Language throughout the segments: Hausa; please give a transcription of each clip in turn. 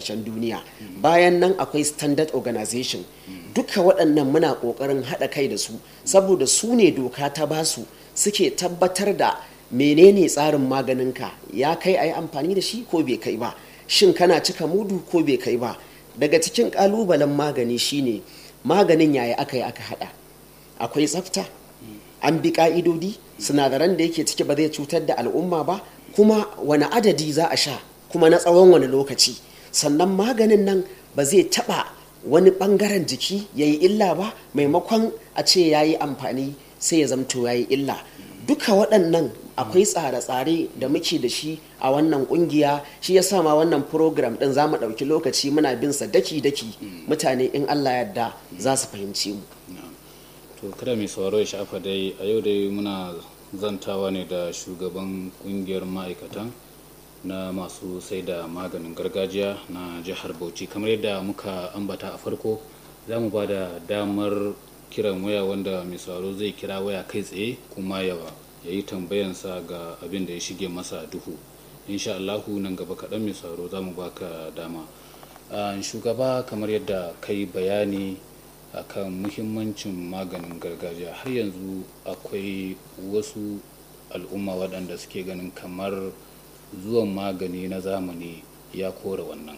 kasashen duniya bayan nan akwai standard organization duka waɗannan muna ƙoƙarin haɗa kai da su saboda su ne doka ta basu suke tabbatar da menene tsarin maganinka ya kai a yi amfani da shi ko bai kai ba shin kana cika mudu ko bai kai ba daga cikin ƙalubalen magani shine maganin yaya aka yi aka haɗa akwai tsafta an bi ƙa'idodi sinadaran da yake ciki ba zai cutar da al'umma ba kuma wani adadi za a sha kuma na tsawon wani lokaci sannan maganin nan ba zai taɓa wani ɓangaren jiki ya yi illa ba maimakon a ce ya yi amfani sai ya zamto ya yi illa duka waɗannan akwai tsare-tsare da muke da shi a wannan kungiya shi ya sa ma wannan program ɗin za mu ɗauki lokaci muna bin sa daki-daki mutane in allah yadda za su fahimci mu to kada mai sauraro ya shafa dai a yau dai muna zantawa ne da shugaban kungiyar ma'aikatan na masu sai da maganin gargajiya na jihar bauchi kamar yadda muka ambata a farko za mu ba da damar kiran waya wanda mai sauraro zai kira waya kai tsaye kuma ya yi tambayansa ga abin da ya shige masa duhu insha Allahu nan gaba kaɗan mai sauraro za mu baka dama shugaba kamar yadda kai bayani akan muhimmancin maganin gargajiya har yanzu akwai wasu al'umma waɗanda suke ganin kamar zuwan magani na zamani ya kore wannan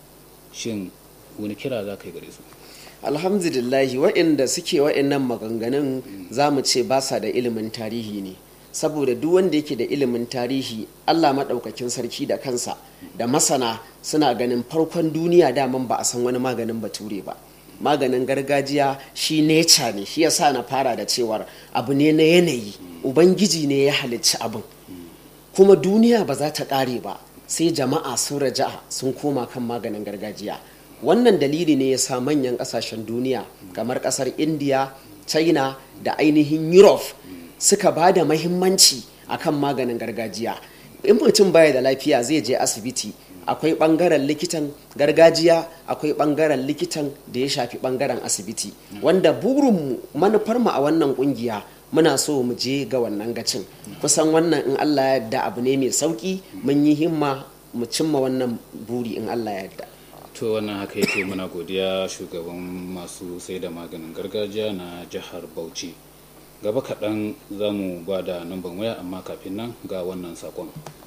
shin wani kira za ka yi gare su alhamdulillahi waɗanda suke waɗannan maganganun za mu ce ba sa da ilimin tarihi ne saboda duk wanda yake da ilimin tarihi allah maɗaukakin sarki da kansa da masana suna ganin farkon duniya daman ba a san wani maganin bature ba maganin gargajiya shi neca ne shi yasa na fara da cewar abu ne na yanayi ubangiji ne ya halicci abin kuma duniya ba za ta ƙare ba sai jama'a sun raja'a sun koma kan maganin gargajiya wannan dalili ne ya sa manyan ƙasashen duniya kamar ƙasar india china da ainihin europe suka ba da mahimmanci akan maganin gargajiya in mutum baya da lafiya zai je asibiti akwai bangaren likitan gargajiya akwai bangaren likitan da ya shafi bangaren asibiti wanda burinmu manufarmu a wannan kungiya muna so mu je ga wannan gacin kusan wannan in allah ya yarda abu ne mai sauki mun yi himma mu cimma wannan buri in allah ya yarda to wannan haka yake muna godiya shugaban masu sai da maganin gargajiya na jihar bauchi gaba kaɗan za mu ba da namban waya amma kafin nan ga wannan sakon